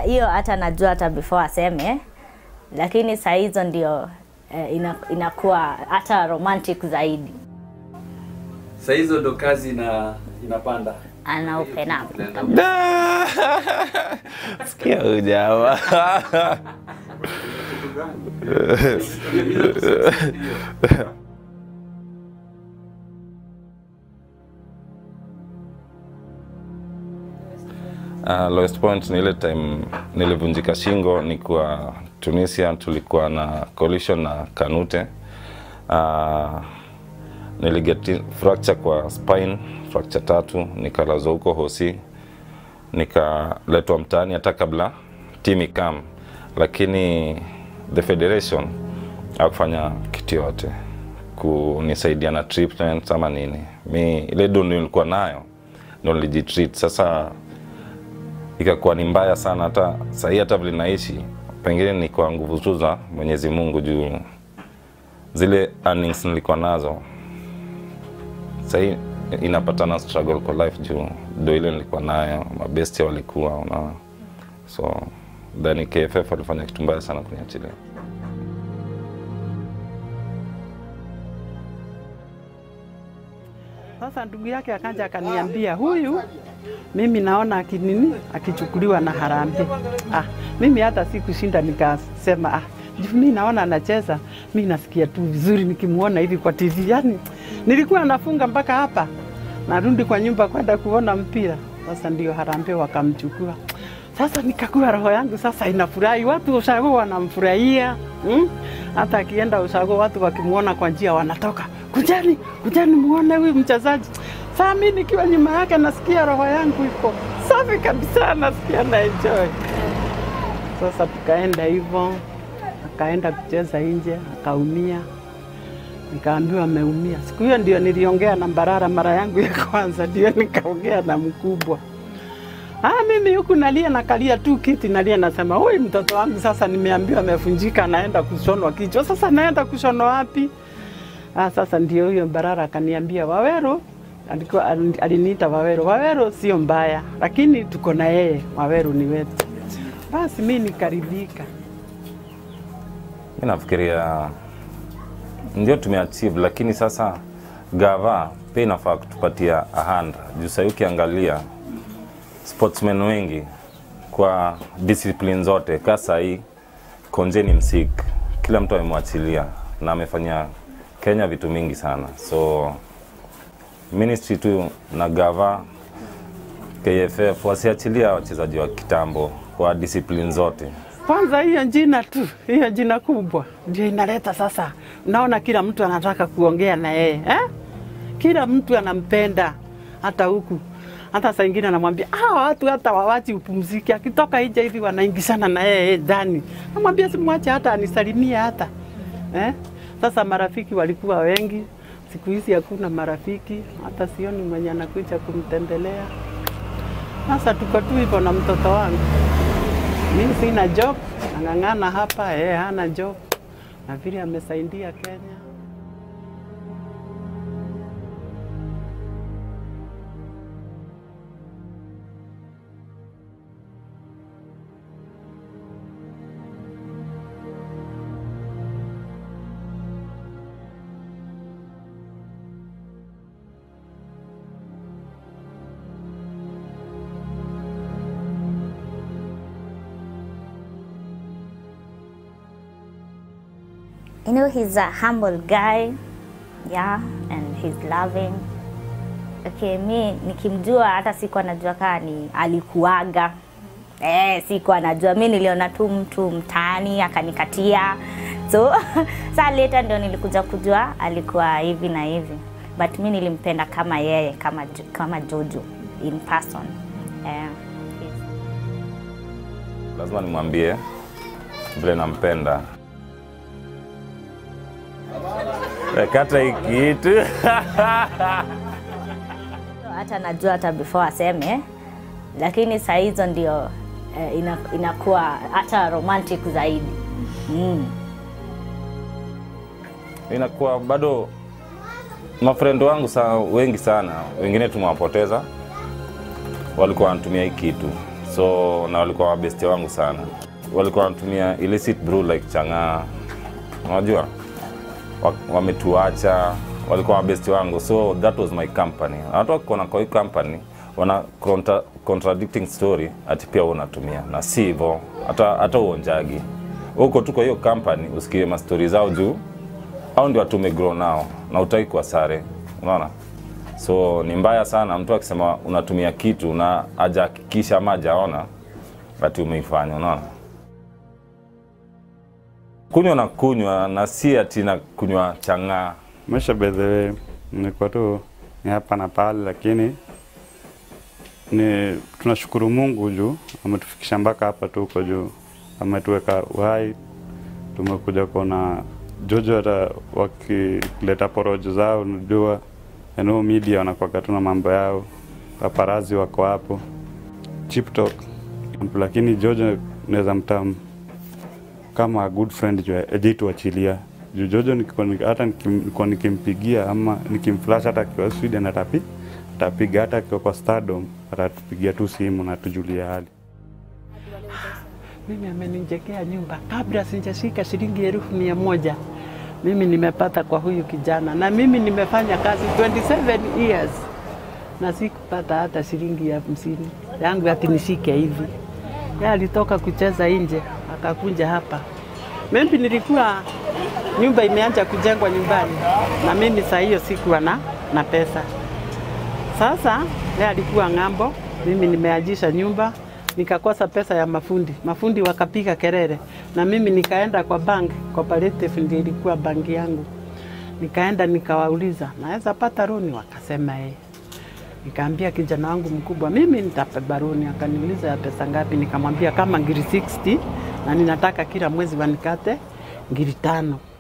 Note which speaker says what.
Speaker 1: hiyo hata najua hata before aseme, lakini saa hizo ndio eh, ina, inakuwa hata romantic zaidi.
Speaker 2: Saa hizo ndo kazi ina inapanda.
Speaker 1: Ana open up.
Speaker 3: Sikia huyu jamaa. Uh, lowest point ni ile time nilivunjika shingo nikiwa Tunisia, tulikuwa na collision na Kanute. Uh, niliget fracture kwa spine, fracture tatu, nikalazwa huko hosi, nikaletwa mtaani hata kabla team ikam, lakini the federation hakufanya kitu yote kunisaidia na treatment ama nini. Mi ile do nilikuwa nayo ndo nilijitreat. Sasa ikakuwa ni mbaya sana, hata sahii hata vile naishi pengine ni kwa nguvu tu za Mwenyezi Mungu juu zile earnings nilikuwa nazo sahii inapatana struggle kwa life juu ndo ile nilikuwa nayo, mabesti walikuwa unaona, so then KFF walifanya kitu mbaya sana kuniachilia.
Speaker 4: Sasa ndugu yake akaja akaniambia, huyu mimi naona akinini akichukuliwa na Harambee. Ah, mimi hata sikushinda nikasema ah, juu mimi naona anacheza, mimi nasikia tu vizuri nikimuona hivi kwa TV. Yani nilikuwa nafunga mpaka hapa, narudi kwa nyumba kwenda kuona mpira. Sasa ndio Harambee wakamchukua. Sasa nikakuwa roho yangu sasa inafurahi, watu ushago wanamfurahia hmm? Hata akienda ushago watu wakimwona kwa njia wanatoka, kujani kujani muone huyu mchezaji. Saa mimi nikiwa nyuma yake nasikia roho yangu iko safi kabisa, nasikia na enjoy. Sasa tukaenda hivyo, akaenda kucheza nje akaumia, nikaambiwa ameumia. Siku hiyo ndio niliongea na Mbarara mara yangu ya kwanza, ndio nikaongea na mkubwa. Ah, mimi huku nalia nakalia tu kiti nalia nasema, huyu mtoto wangu sasa nimeambiwa amefunjika, anaenda kushonwa kichwa. Sasa naenda kushonwa wapi? Ah, sasa ndio huyo Barara akaniambia Waweru, alikuwa aliniita Waweru. Waweru sio mbaya, lakini tuko na yeye, Waweru ni wetu. Basi mimi nikaridhika.
Speaker 3: Mi nafikiria ndio tumeachieve, lakini sasa gava pia inafaa kutupatia a hand juu sahii ukiangalia sportsmen wengi kwa discipline zote ka sahii Konje ni msik, kila mtu amemwachilia na amefanya Kenya vitu mingi sana, so ministry tu na gava KFF wasiachilia wachezaji wa kitambo kwa discipline zote.
Speaker 4: Kwanza hiyo jina tu, hiyo jina kubwa ndio inaleta sasa, unaona kila mtu anataka kuongea na yeye eh? Kila mtu anampenda hata huku hata saa ingine anamwambia ah, watu hata wawachi upumzike, akitoka nje hivi wanaingishana na yeye ndani, namwambia simwache hata anisalimie hata eh? Sasa marafiki walikuwa wengi, siku hizi hakuna marafiki, hata sioni mwenye anakuja kumtembelea. Sasa tuko tu hivyo na mtoto wangu, mimi sina job, nang'ang'ana hapa, yeye hana job, na vile amesaidia Kenya.
Speaker 1: You know, he's a humble guy, yeah, and he's loving. Okay, mi nikimjua hata sikuwa najua kaa ni alikuaga eh, sikuwa najua. Mi niliona tu mtu mtaani akanikatia, so saa later ndio nilikuja kujua alikuwa hivi na hivi, but mi nilimpenda kama yeye, kama Jo- kama Jojo in person eh, he's-
Speaker 3: Lazima nimwambie vile nampenda. Eh, Kata hii kitu
Speaker 1: hata najua hata before aseme, lakini saa hizo ndio eh, ina, inakuwa hata romantic zaidi mm.
Speaker 3: inakuwa bado mafrendo wangu sa, wengi sana, wengine tumewapoteza, walikuwa wanatumia hii kitu, so na walikuwa mabeste wangu sana walikuwa wanatumia illicit brew like chang'aa unajua Wa- wametuacha walikuwa mabesti wangu so that was my company Na watu wakikuona kwa hii company wana contra, contradicting story ati pia wewe unatumia na si hivyo hata hata uonjagi huko tu kwa hiyo company usikie mastori zao juu au ndio watu umegrow nao na utaki kwa sare unaona so ni mbaya sana mtu akisema unatumia kitu na hajahakikisha ama hajaona ati umeifanya unaona kunywa na kunywa na si ati na kunywa chang'aa
Speaker 5: Maisha by the way nilikuwa tu ni hapa na pale, lakini ni tunashukuru Mungu juu ametufikisha mpaka hapa tuko juu, ametuweka uhai. Tumekuja kuona Jojo, hata wakileta porojo zao, unajua eneo media wanakuwaga tu na mambo yao, paparazi wako hapo, chip talk, lakini Jojo naweza mtam kama a good friend juu ajituachilia juu Jojo niko- ni- hata nikim- niko nikimpigia ama nikimflash hata akiwa Sweden atapi atapiga hata akiwa kwa Stardom atatupigia tu simu na tujulia hali.
Speaker 4: Mimi amenijengea nyumba kabla sijashika shilingi elfu mia moja mimi nimepata kwa huyu kijana, na mimi nimefanya kazi 27 years na sikupata hata shilingi ya hamsini yangu ati nishike hivi. Yeye alitoka kucheza nje akakuja hapa. Mimi nilikuwa nyumba imeanza kujengwa nyumbani, na mimi saa hiyo sikuwa na, na pesa. Sasa yeye alikuwa ng'ambo, mimi nimeajisha nyumba, nikakosa pesa ya mafundi. Mafundi wakapiga kelele, na mimi nikaenda kwa bank, cooperative ndio ilikuwa banki yangu. Nikaenda nikawauliza, naweza pata roni? Wakasema eh. Nikaambia kijana wangu mkubwa, mimi nitapa roni. Akaniuliza ya pesa ngapi? Nikamwambia kama ngiri 60 na ninataka kila mwezi wanikate ngiri tano.